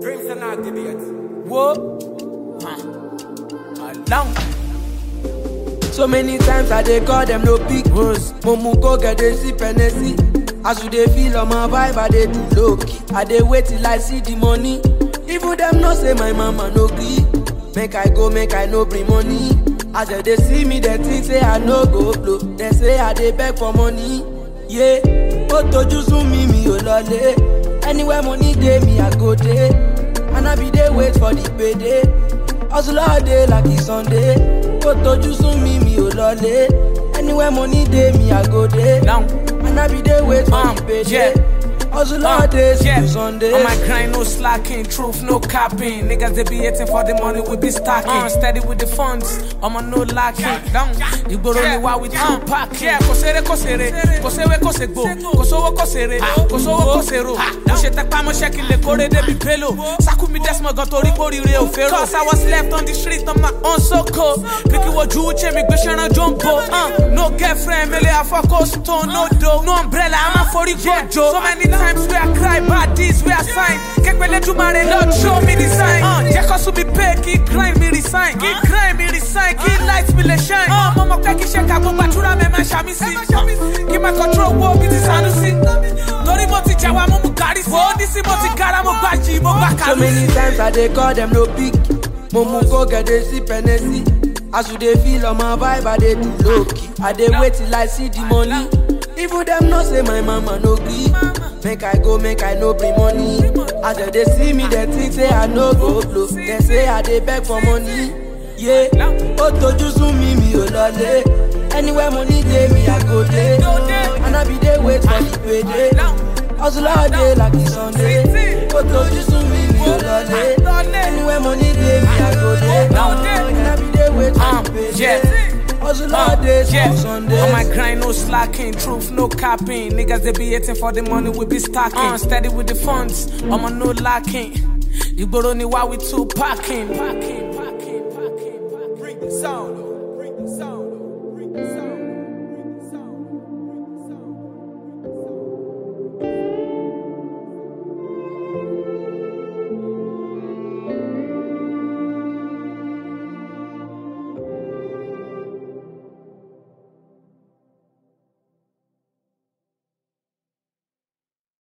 Dreams and activates. Whoa. Along. So many times I dey call them no big ones. Momu go get dey sip Hennessy. As you dey feel on my vibe, I dey do low key. I dey wait till I see the money. Even them know say my mama no gree. Make I go, make I no bring money. As they dey see me, they think say I no go blow. They say I dey beg for money. Yeah, ó tojú sún mi mi ò lọlé. Anywhere money dey me I go dey. And I be dey wait for the payday. Hustle all day like it's Sunday. Ó tojú sún mi mi ò lọlé. Anywhere money dey me I go dey. Down. And I be dey wait for Um, the payday. yeah. Hustle all day till Sunday. On my grind, no slacking, truth, no capping. Niggas they be hating for the money, we be stacking. Uh, steady with the funds, I'm a no lacking. Down, you go only while we two packing. Yeah, kosere kosere, kosewe kosegbo, kosowo kosere, kosowo kosero. Mo ṣe tẹpá mọ́ ṣẹ́kì lè kórè débi pélo. Sákú mi dẹ́smọ̀ gan torí kórìíre ò fẹ́ràn. Cause I was left on the street on my own so cold. Picky wojú uche mi gbé ṣẹ́ran jumbo. Uh, no girlfriend, mele afọ́kọ́ stone, no dough. No umbrella, I'm a forí gbọ́jọ. So many times where I cry, bad deeds where I sign. Kẹ́pẹ́lẹ́ Jumare, Lord show me the sign. Uh, jẹ́ kó sùn mi pay, kí grind mi resign. Kí grind mi resign, kí light mi lè shine. Uh, mo mọ̀ pé kí ṣe ká gbogbo àdúrà mi máa ṣàmì sí. Uh, kí máa control wo bí ti Sanusi. Torí mo ti jàwá, mo mú kárí sí. Wo ní sí mo ti gara, mo gbá jì, mo gbá So kàlù many sí. times I dey call them no big. Momu go get dey sip Hennessy. As you dey feel on my vibe, I dey do low key. I dey wait till I see the money. Even them know say my mama no gree. Make I go, make I no bring money. As they dey see me, they think say I no go blow. They say I dey beg for money. Yeah, ó tojú sún mi mi ò lọlé. Anywhere money dey me, I go dey. And I be dey wait for the payday. Hustle all day like it's Sunday. Ó tojú sún mi mi ò lọlé. Anywhere money dey me, I go dey. And I be dey wait for Um, the payday. yeah. Hustle all day yeah. till Sunday. On my grind, no slacking, truth, no capping. Niggas they be hating for the money, we be stacking. Uh, steady with the funds, I'm a no lacking. You go only while we two packing. packing, packing, packing, packing. Bring the sound.